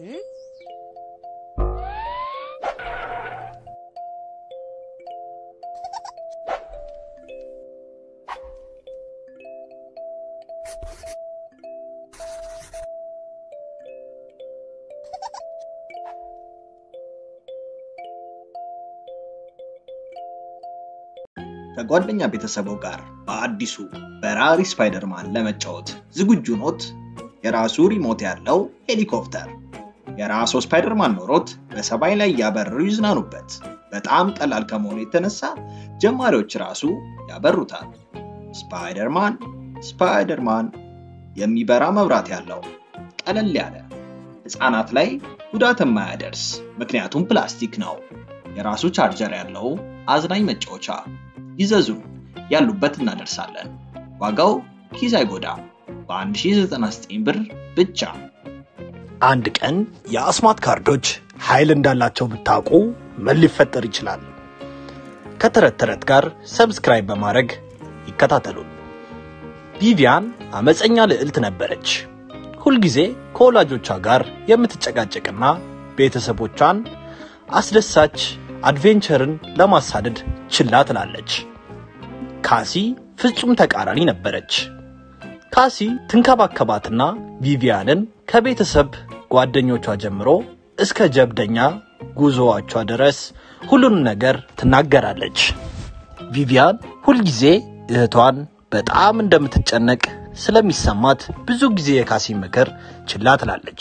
ከጓደኛ ቤተሰቡ ጋር በአዲሱ በራሪ ስፓይደርማን ለመጫወት ዝግጁ ኖት? የራሱ ሪሞት ያለው ሄሊኮፕተር የራሱ ስፓይደርማን ኖሮት በሰማይ ላይ እያበረሩ ይዝናኑበት። በጣም ቀላል ከመሆኑ የተነሳ ጀማሪዎች ራሱ ያበሩታል። ስፓይደርማን ስፓይደርማን የሚበራ መብራት ያለው ቀለል ያለ ህፃናት ላይ ጉዳት የማያደርስ ምክንያቱም ፕላስቲክ ነው። የራሱ ቻርጀር ያለው አዝናኝ መጫወቻ ይዘዙ፣ ያሉበት እናደርሳለን። ዋጋው ኪስ አይጎዳም። በ1099 ብር ብቻ። አንድ ቀን የአስማት ካርዶች ኃይል እንዳላቸው ብታውቁ ምን ሊፈጠር ይችላል? ከተረት ተረት ጋር ሰብስክራይብ በማድረግ ይከታተሉን። ቪቪያን አመፀኛ ልዕልት ነበረች። ሁልጊዜ ከወላጆቿ ጋር የምትጨቃጨቅና ቤተሰቦቿን አስደሳች አድቬንቸርን ለማሳደድ ችላ ትላለች። ካሲ ፍጹም ተቃራኒ ነበረች። ካሲ ትንከባከባትና ቪቪያንን ከቤተሰብ ጓደኞቿ ጀምሮ እስከ ጀብደኛ ጉዞዎቿ ድረስ ሁሉንም ነገር ትናገራለች። ቪቪያን ሁልጊዜ እህቷን በጣም እንደምትጨነቅ ስለሚሰማት ብዙ ጊዜ የካሲ ምክር ችላ ትላለች።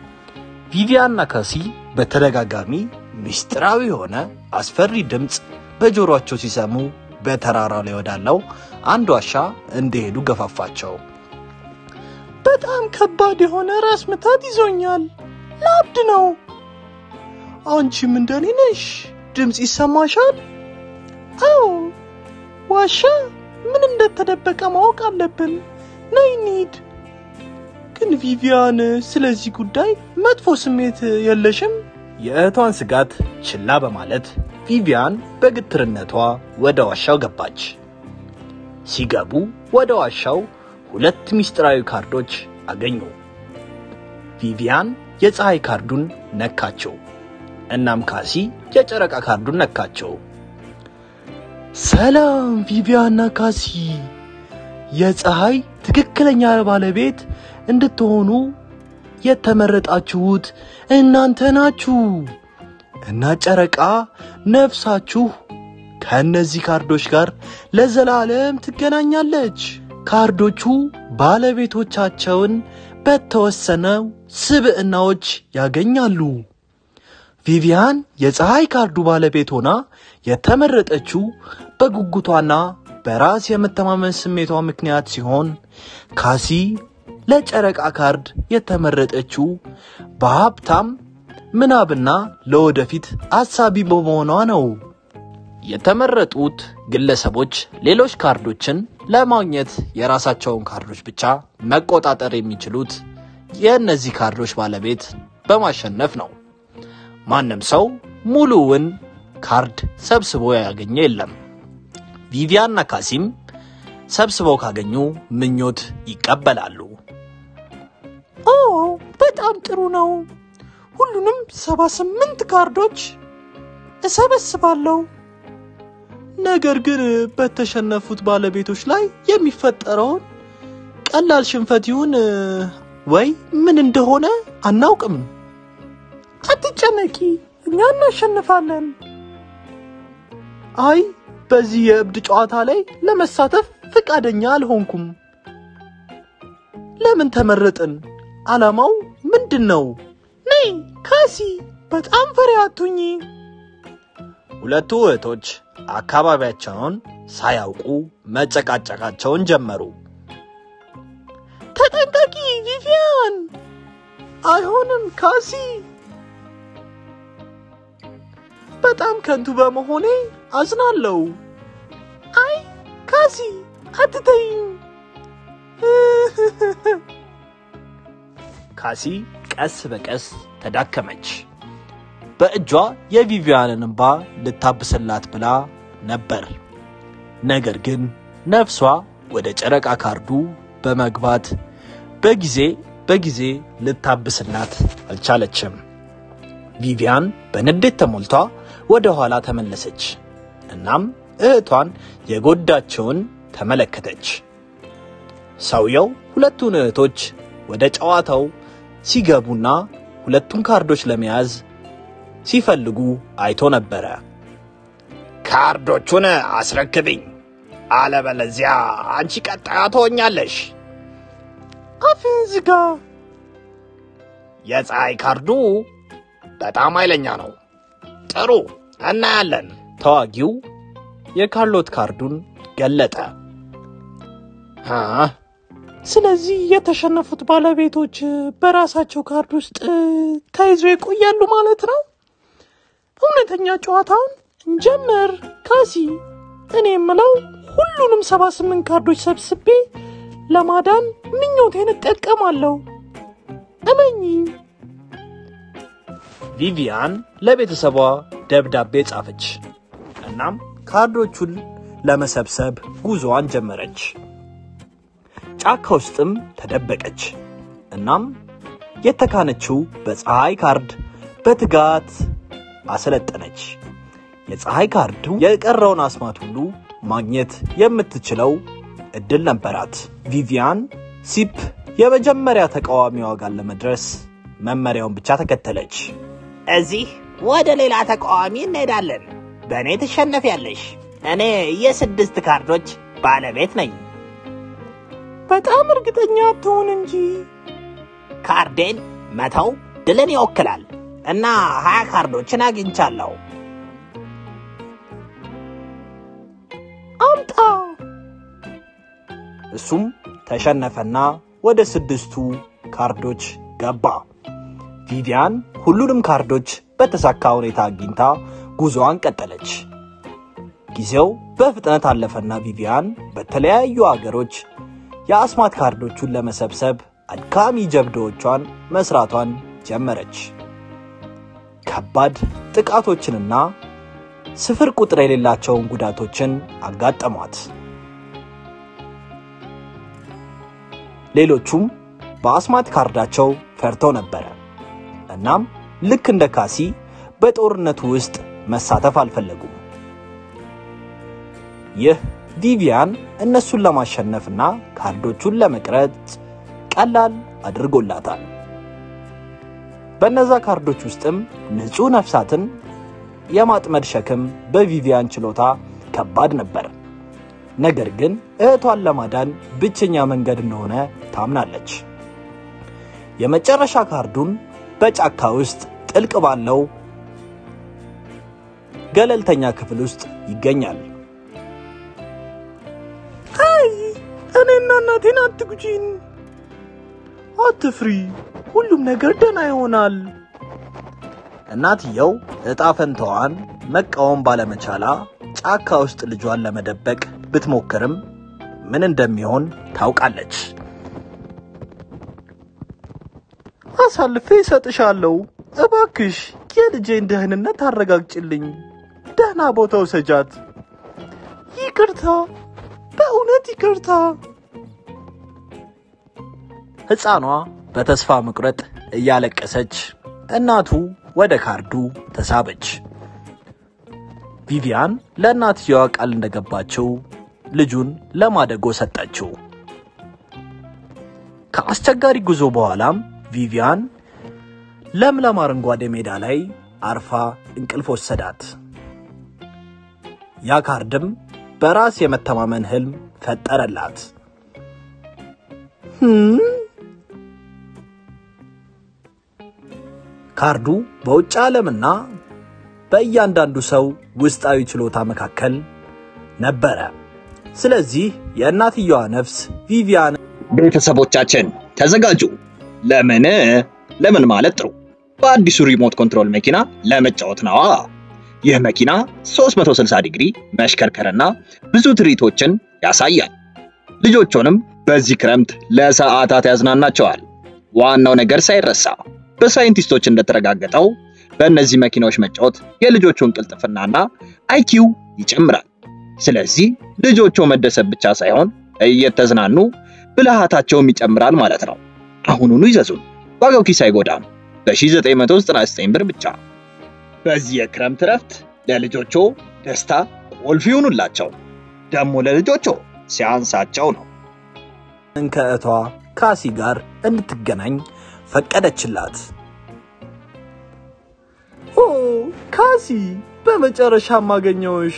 ቪቪያንና ካሲ በተደጋጋሚ ምስጢራዊ የሆነ አስፈሪ ድምፅ በጆሮአቸው ሲሰሙ በተራራው ላይ ወዳለው አንድ ዋሻ እንዲሄዱ ገፋፋቸው። በጣም ከባድ የሆነ ራስ ምታት ይዞኛል፣ ላብድ ነው። አንቺም እንደኔ ነሽ? ድምፅ ይሰማሻል? አዎ፣ ዋሻ ምን እንደተደበቀ ማወቅ አለብን። ነይ እንሂድ። ግን ቪቪያን፣ ስለዚህ ጉዳይ መጥፎ ስሜት የለሽም? የእህቷን ስጋት ችላ በማለት ቪቪያን በግትርነቷ ወደ ዋሻው ገባች። ሲገቡ ወደ ዋሻው ሁለት ምስጢራዊ ካርዶች አገኙ። ቪቪያን የፀሐይ ካርዱን ነካቸው። እናም ካሲ የጨረቃ ካርዱን ነካቸው። ሰላም ቪቪያንና ካሲ፣ የፀሐይ ትክክለኛ ባለቤት እንድትሆኑ የተመረጣችሁት እናንተ ናችሁ እና ጨረቃ ነፍሳችሁ ከእነዚህ ካርዶች ጋር ለዘላለም ትገናኛለች። ካርዶቹ ባለቤቶቻቸውን በተወሰነው ስብዕናዎች ያገኛሉ። ቪቪያን የፀሐይ ካርዱ ባለቤት ሆና የተመረጠችው በጉጉቷና በራስ የመተማመን ስሜቷ ምክንያት ሲሆን ካሲ ለጨረቃ ካርድ የተመረጠችው በሀብታም ምናብና ለወደፊት አሳቢ በመሆኗ ነው። የተመረጡት ግለሰቦች ሌሎች ካርዶችን ለማግኘት የራሳቸውን ካርዶች ብቻ መቆጣጠር የሚችሉት የእነዚህ ካርዶች ባለቤት በማሸነፍ ነው። ማንም ሰው ሙሉውን ካርድ ሰብስቦ ያገኘ የለም። ቪቪያንና ካሲም ሰብስበው ካገኙ ምኞት ይቀበላሉ። ኦ በጣም ጥሩ ነው። ሁሉንም ሰባ ስምንት ካርዶች እሰበስባለሁ። ነገር ግን በተሸነፉት ባለቤቶች ላይ የሚፈጠረውን ቀላል ሽንፈት ይሁን ወይ ምን እንደሆነ አናውቅም። አትጨነቂ፣ እኛ እናሸንፋለን። አይ በዚህ የእብድ ጨዋታ ላይ ለመሳተፍ ፈቃደኛ አልሆንኩም። ለምን ተመረጥን? ዓላማው ምንድን ነው? ነይ ካሲ፣ በጣም ፈሪ አትሁኚ። ሁለቱ እህቶች አካባቢያቸውን ሳያውቁ መጨቃጨቃቸውን ጀመሩ። ተጠንቀቂ ቪቪያን። አይሆንም ካሲ፣ በጣም ከንቱ በመሆኔ አዝናለሁ። አይ ካሲ አትተይኝ። ካሲ ቀስ በቀስ ተዳከመች። በእጇ የቪቪያንን እንባ ልታብስላት ብላ ነበር። ነገር ግን ነፍሷ ወደ ጨረቃ ካርዱ በመግባት በጊዜ በጊዜ ልታብስላት አልቻለችም። ቪቪያን በንዴት ተሞልታ ወደ ኋላ ተመለሰች። እናም እህቷን የጎዳቸውን ተመለከተች። ሰውየው ሁለቱን እህቶች ወደ ጨዋታው ሲገቡና ሁለቱን ካርዶች ለመያዝ ሲፈልጉ አይቶ ነበረ። ካርዶቹን አስረክብኝ፣ አለበለዚያ አንቺ ቀጣያ ትሆኛለሽ። አፍን ዝጋ። የፀሐይ ካርዱ በጣም ኃይለኛ ነው። ጥሩ እናያለን። ተዋጊው የካርሎት ካርዱን ገለጠ። አ ስለዚህ የተሸነፉት ባለቤቶች በራሳቸው ካርድ ውስጥ ተይዘው ይቆያሉ ማለት ነው። እውነተኛ ጨዋታውን እንጀምር። ካሲ፣ እኔ የምለው ሁሉንም ሰባ ስምንት ካርዶች ሰብስቤ ለማዳን ምኞቴን እጠቀማለሁ። እመኚኝ። ቪቪያን ለቤተሰቧ ደብዳቤ ጻፈች። እናም ካርዶቹን ለመሰብሰብ ጉዞዋን ጀመረች። ጫካ ውስጥም ተደበቀች። እናም የተካነችው በፀሐይ ካርድ በትጋት አሰለጠነች። የፀሐይ ካርዱ የቀረውን አስማት ሁሉ ማግኘት የምትችለው እድል ነበራት። ቪቪያን ሲፕ የመጀመሪያ ተቃዋሚዋ ጋር ለመድረስ መመሪያውን ብቻ ተከተለች። እዚህ ወደ ሌላ ተቃዋሚ እንሄዳለን። በእኔ ትሸነፊያለሽ። እኔ የስድስት ካርዶች ባለቤት ነኝ። በጣም እርግጠኛ አትሆን እንጂ ካርዴን መተው ድልን ይወክላል እና ሀያ ካርዶችን አግኝቻለሁ። አምጣ። እሱም ተሸነፈና ወደ ስድስቱ ካርዶች ገባ። ቪቪያን ሁሉንም ካርዶች በተሳካ ሁኔታ አግኝታ ጉዞዋን ቀጠለች። ጊዜው በፍጥነት አለፈና ቪቪያን በተለያዩ አገሮች የአስማት ካርዶቹን ለመሰብሰብ አድካሚ ጀብዶዎቿን መስራቷን ጀመረች። ከባድ ጥቃቶችንና ስፍር ቁጥር የሌላቸውን ጉዳቶችን አጋጠሟት። ሌሎቹም በአስማት ካርዳቸው ፈርተው ነበረ። እናም ልክ እንደ ካሲ በጦርነቱ ውስጥ መሳተፍ አልፈለጉም። ይህ ቪቪያን እነሱን ለማሸነፍና ካርዶቹን ለመቅረጽ ቀላል አድርጎላታል። በእነዛ ካርዶች ውስጥም ንጹሕ ነፍሳትን የማጥመድ ሸክም በቪቪያን ችሎታ ከባድ ነበር። ነገር ግን እህቷን ለማዳን ብቸኛ መንገድ እንደሆነ ታምናለች። የመጨረሻ ካርዱን በጫካ ውስጥ ጥልቅ ባለው ገለልተኛ ክፍል ውስጥ ይገኛል። አይ እኔና እናቴን አትጉጂን። አትፍሪ፣ ሁሉም ነገር ደህና ይሆናል። እናትየው ዕጣ ፈንታዋን መቃወም ባለመቻላ ጫካ ውስጥ ልጇን ለመደበቅ ብትሞክርም ምን እንደሚሆን ታውቃለች። አሳልፌ እሰጥሻለሁ። እባክሽ የልጄን ደህንነት ታረጋግጭልኝ። ደህና ቦታ ውሰጃት። ይቅርታ፣ በእውነት ይቅርታ። ሕፃኗ በተስፋ መቁረጥ እያለቀሰች እናቱ ወደ ካርዱ ተሳበች። ቪቪያን ለእናትየዋ ቃል እንደገባችው ልጁን ለማደጎ ሰጠችው። ከአስቸጋሪ ጉዞ በኋላም ቪቪያን ለምለም አረንጓዴ ሜዳ ላይ አርፋ እንቅልፍ ወሰዳት። ያ ካርድም በራስ የመተማመን ህልም ፈጠረላት። "ህም?" ካርዱ በውጭ ዓለምና በእያንዳንዱ ሰው ውስጣዊ ችሎታ መካከል ነበረ። ስለዚህ የእናትየዋ ነፍስ ቪቪያን ቤተሰቦቻችን ተዘጋጁ። ለምን ለምን ማለት ጥሩ በአዲሱ ሪሞት ኮንትሮል መኪና ለመጫወት ነዋ። ይህ መኪና 360 ዲግሪ መሽከርከርና ብዙ ትርኢቶችን ያሳያል። ልጆቹንም በዚህ ክረምት ለሰዓታት ያዝናናቸዋል። ዋናው ነገር ሳይረሳ በሳይንቲስቶች እንደተረጋገጠው በእነዚህ መኪናዎች መጫወት የልጆቹን ቅልጥፍናና አይኪው ይጨምራል። ስለዚህ ልጆቹ መደሰት ብቻ ሳይሆን እየተዝናኑ ብልሃታቸውም ይጨምራል ማለት ነው። አሁኑኑ ይዘዙን። ዋጋው ኪስ አይጎዳም። በ1999 ብር ብቻ። በዚህ የክረምት እረፍት ለልጆቾ ደስታ ቁልፍ ይሁኑላቸው። ደግሞ ለልጆቾ ሲያንሳቸው ነው። ከእህቷ ካሲ ጋር እንድትገናኝ ፈቀደችላት። ኦ ካሲ፣ በመጨረሻ ማገኘውሽ።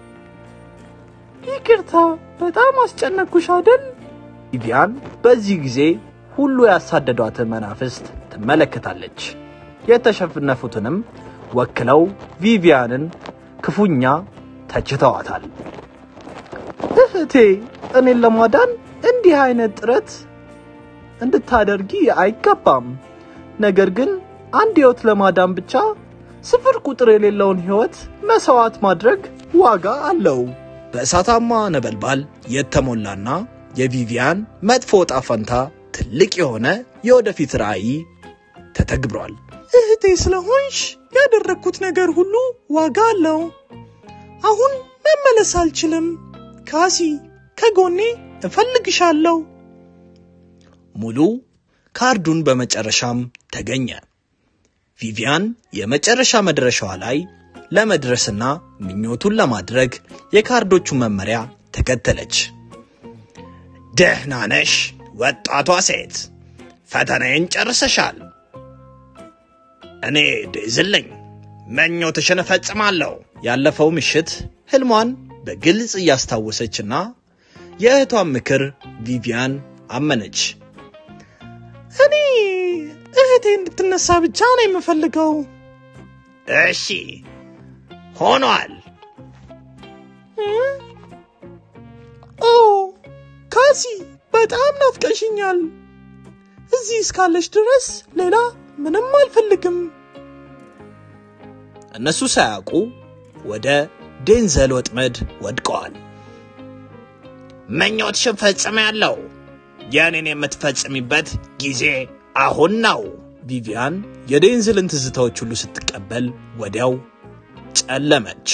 ይቅርታ፣ በጣም አስጨነኩሽ አይደል? ቪቪያን በዚህ ጊዜ ሁሉ ያሳደዷትን መናፍስት ትመለከታለች። የተሸነፉትንም ወክለው ቪቪያንን ክፉኛ ተችተዋታል። እህቴ እኔን ለማዳን እንዲህ አይነት ጥረት እንድታደርጊ አይገባም። ነገር ግን አንድ ህይወት ለማዳን ብቻ ስፍር ቁጥር የሌለውን ህይወት መስዋዕት ማድረግ ዋጋ አለው። በእሳታማ ነበልባል የተሞላና የቪቪያን መጥፎ ዕጣ ፈንታ ትልቅ የሆነ የወደፊት ራዕይ ተተግብሯል። እህቴ ስለሆንሽ ያደረግኩት ነገር ሁሉ ዋጋ አለው። አሁን መመለስ አልችልም። ካሲ ከጎኔ እፈልግሻለሁ። ሙሉ ካርዱን በመጨረሻም ተገኘ። ቪቪያን የመጨረሻ መድረሻዋ ላይ ለመድረስና ምኞቱን ለማድረግ የካርዶቹን መመሪያ ተከተለች። ደህና ነሽ ወጣቷ ሴት፣ ፈተናዬን ጨርሰሻል። እኔ ዴዝል ነኝ፣ ምኞትሽን እፈጽማለሁ። ያለፈው ምሽት ህልሟን በግልጽ እያስታወሰችና የእህቷን ምክር ቪቪያን አመነች። እኔ እህቴ እንድትነሳ ብቻ ነው የምፈልገው። እሺ ሆኗል። ኦ ካሲ፣ በጣም ናፍቀሽኛል። እዚህ እስካለሽ ድረስ ሌላ ምንም አልፈልግም። እነሱ ሳያውቁ ወደ ዴንዘል ወጥመድ ወድቀዋል። ምኞትሽን ፈጽሜያለሁ። የእኔን የምትፈጽሚበት ጊዜ አሁን ነው። ቪቪያን የዴንዝልን ትዝታዎች ሁሉ ስትቀበል ወዲያው ጨለመች።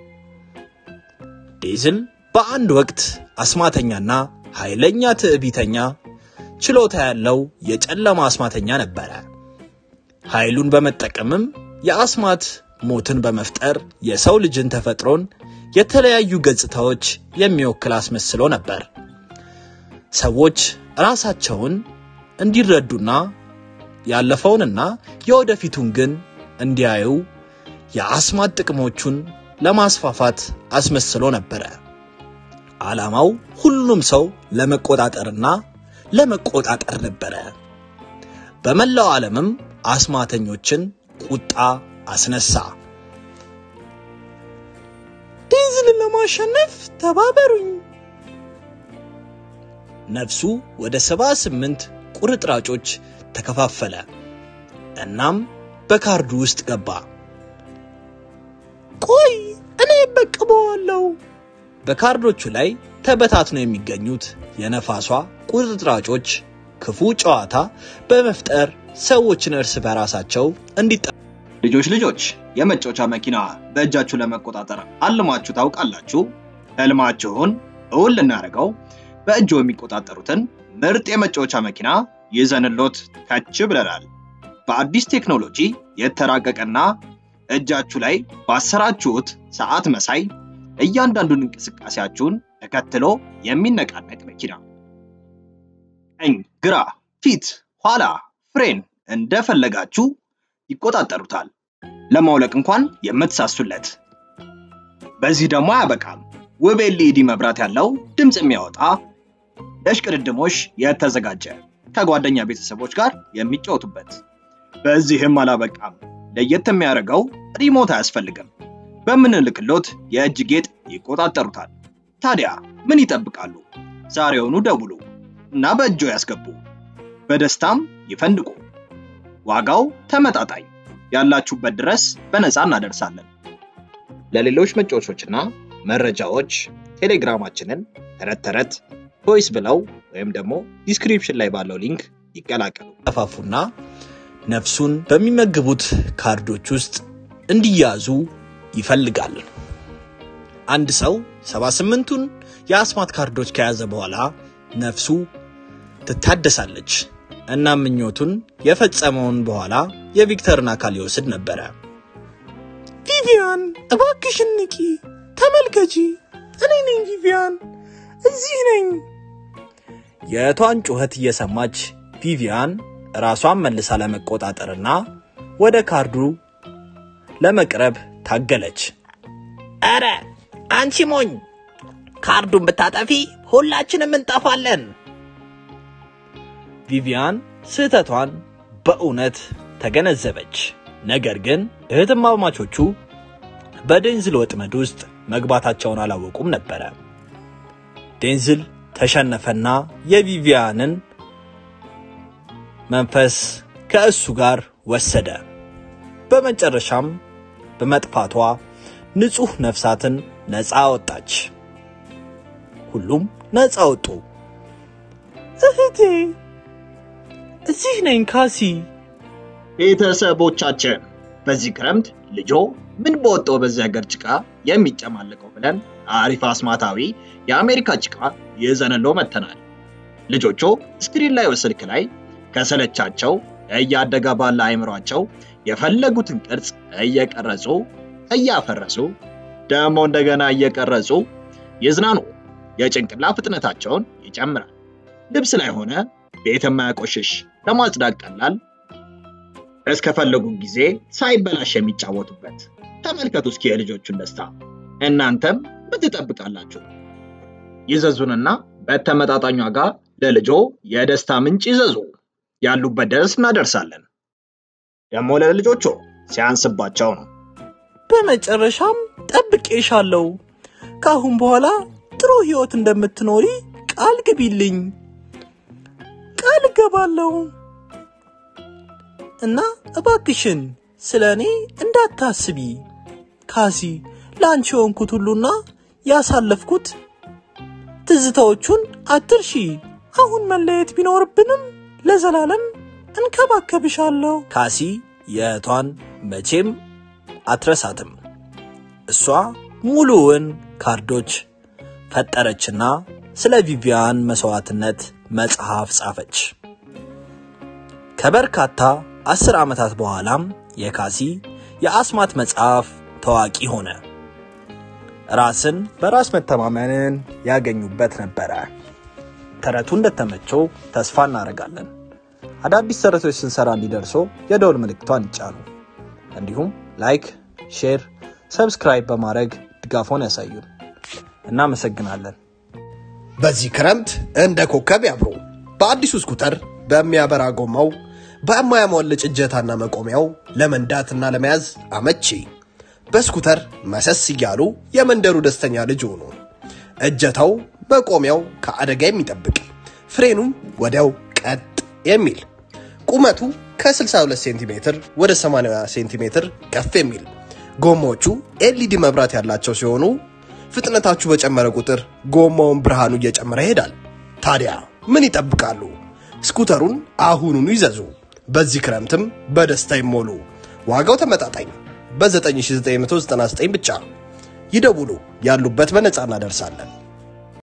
ዴዝል በአንድ ወቅት አስማተኛና ኃይለኛ ትዕቢተኛ ችሎታ ያለው የጨለማ አስማተኛ ነበረ። ኃይሉን በመጠቀምም የአስማት ሞትን በመፍጠር የሰው ልጅን ተፈጥሮን የተለያዩ ገጽታዎች የሚወክል አስመስሎ ነበር። ሰዎች ራሳቸውን እንዲረዱና ያለፈውንና የወደፊቱን ግን እንዲያዩ የአስማት ጥቅሞቹን ለማስፋፋት አስመስሎ ነበረ። ዓላማው ሁሉም ሰው ለመቆጣጠርና ለመቆጣጠር ነበረ። በመላው ዓለምም አስማተኞችን ቁጣ አስነሳ። ዴዝልን ለማሸነፍ ተባበሩኝ። ነፍሱ ወደ ሰባ ስምንት ቁርጥራጮች ተከፋፈለ። እናም በካርዱ ውስጥ ገባ። ቆይ እኔ በቅበዋለሁ። በካርዶቹ ላይ ተበታትነው የሚገኙት የነፋሷ ቁርጥራጮች ክፉ ጨዋታ በመፍጠር ሰዎችን እርስ በራሳቸው እንዲጠ ልጆች ልጆች የመጫወቻ መኪና በእጃችሁ ለመቆጣጠር አልማችሁ ታውቃላችሁ? ህልማችሁን እውን ልናደርገው በእጆ የሚቆጣጠሩትን ምርጥ የመጫወቻ መኪና ይዘንሎት ከች ብለናል። በአዲስ ቴክኖሎጂ የተራቀቀና እጃችሁ ላይ ባሰራችሁት ሰዓት መሳይ እያንዳንዱን እንቅስቃሴያችሁን ተከትሎ የሚነቃነቅ መኪና ቀኝ፣ ግራ፣ ፊት፣ ኋላ፣ ፍሬን እንደፈለጋችሁ ይቆጣጠሩታል። ለማውለቅ እንኳን የምትሳሱለት። በዚህ ደግሞ አያበቃም። ውብ ኤልኢዲ መብራት ያለው ድምፅ የሚያወጣ ለሽቅድድሞሽ የተዘጋጀ ከጓደኛ ቤተሰቦች ጋር የሚጫወቱበት። በዚህም አላበቃም። ለየት የሚያደርገው ሪሞት አያስፈልግም። በምንልክሎት የእጅ ጌጥ ይቆጣጠሩታል። ታዲያ ምን ይጠብቃሉ? ዛሬውኑ ደውሉ እና በእጆ ያስገቡ። በደስታም ይፈንድቁ። ዋጋው ተመጣጣኝ፣ ያላችሁበት ድረስ በነፃ እናደርሳለን። ለሌሎች መጫወቾችና መረጃዎች ቴሌግራማችንን ተረት ተረት ቮይስ ብለው ወይም ደግሞ ዲስክሪፕሽን ላይ ባለው ሊንክ ይቀላቀሉ። ተፋፉና ነፍሱን በሚመግቡት ካርዶች ውስጥ እንዲያዙ ይፈልጋል። አንድ ሰው 78ቱን የአስማት ካርዶች ከያዘ በኋላ ነፍሱ ትታደሳለች። እና ምኞቱን የፈጸመውን በኋላ የቪክተርን አካል ይወስድ ነበረ። ቪቪያን እባክሽን ንቂ፣ ተመልከቺ፣ እኔ ነኝ ቪቪያን፣ እዚህ ነኝ። የእህቷን ጩኸት እየሰማች ቪቪያን ራሷን መልሳ ለመቆጣጠርና ወደ ካርዱ ለመቅረብ ታገለች። ኧረ አንቺ ሞኝ፣ ካርዱን ብታጠፊ ሁላችንም እንጠፋለን። ቪቪያን ስህተቷን በእውነት ተገነዘበች። ነገር ግን እህትማማቾቹ በዴንዝል ወጥመድ ውስጥ መግባታቸውን አላወቁም ነበረ። ዴንዝል ተሸነፈና የቪቪያንን መንፈስ ከእሱ ጋር ወሰደ። በመጨረሻም በመጥፋቷ ንጹሕ ነፍሳትን ነፃ ወጣች። ሁሉም ነፃ ወጡ። እህቴ እዚህ ነኝ ካሲ። ቤተሰቦቻችን በዚህ ክረምት ልጆ ምን በወጣው በዚህ ሀገር ጭቃ የሚጨማለቀው ብለን አሪፍ አስማታዊ የአሜሪካ ጭቃ ይዘንሎ መጥተናል። ልጆቹ ስክሪን ላይ ስልክ ላይ ከሰለቻቸው እያደገ ባለ አይምሯቸው የፈለጉትን ቅርጽ እየቀረጹ እያፈረሱ ደግሞ እንደገና እየቀረጹ ይዝናኑ። የጭንቅላ ፍጥነታቸውን ይጨምራል። ልብስ ላይ ሆነ ቤት የማያቆሽሽ ለማጽዳት ቀላል እስከፈለጉ ጊዜ ሳይበላሽ የሚጫወቱበት። ተመልከቱ እስኪ የልጆቹን ደስታ። እናንተም ምን ትጠብቃላችሁ? ይዘዙንና በተመጣጣኝ ዋጋ ለልጆ የደስታ ምንጭ ይዘዙ። ያሉበት ድረስ እናደርሳለን። ደግሞ ለልጆቹ ሲያንስባቸው ነው። በመጨረሻም ጠብቄሻለሁ። ከአሁን በኋላ ጥሩ ህይወት እንደምትኖሪ ቃል ግቢልኝ። ቃል እገባለሁ እና እባክሽን ስለ እኔ እንዳታስቢ ካሲ። ለአንቺ የሆንኩት ሁሉና ያሳለፍኩት ትዝታዎቹን አትርሺ። አሁን መለየት ቢኖርብንም ለዘላለም እንከባከብሻለሁ። ካሲ የእህቷን መቼም አትረሳትም። እሷ ሙሉውን ካርዶች ፈጠረችና ስለ ቪቪያን መስዋዕትነት መጽሐፍ ጻፈች። ከበርካታ አስር ዓመታት በኋላም የካሲ የአስማት መጽሐፍ ታዋቂ ሆነ። ራስን በራስ መተማመንን ያገኙበት ነበረ። ተረቱ እንደተመቸው ተስፋ እናደርጋለን። አዳዲስ ተረቶች ስንሰራ እንዲደርሶ የደወል ምልክቷን ይጫኑ። እንዲሁም ላይክ፣ ሼር፣ ሰብስክራይብ በማድረግ ድጋፎን ያሳዩን። እናመሰግናለን። በዚህ ክረምት እንደ ኮከብ ያብሩ። በአዲሱ ስኩተር በሚያበራ ጎማው በማያሟልጭ እጀታና መቆሚያው ለመንዳትና ለመያዝ አመቺ። በስኩተር መሰስ እያሉ የመንደሩ ደስተኛ ልጅ ሆኑ። እጀታው መቆሚያው ከአደጋ የሚጠብቅ ፍሬኑም ወዲያው ቀጥ የሚል ቁመቱ ከ62 ሴንቲሜትር ወደ 80 ሴንቲሜትር ከፍ የሚል ጎማዎቹ ኤልኢዲ መብራት ያላቸው ሲሆኑ ፍጥነታችሁ በጨመረ ቁጥር ጎማውን ብርሃኑ እየጨመረ ይሄዳል። ታዲያ ምን ይጠብቃሉ? ስኩተሩን አሁኑኑ ይዘዙ። በዚህ ክረምትም በደስታ ይሞሉ። ዋጋው ተመጣጣኝ በ9999 ብቻ ይደውሉ። ያሉበት በነፃ እናደርሳለን።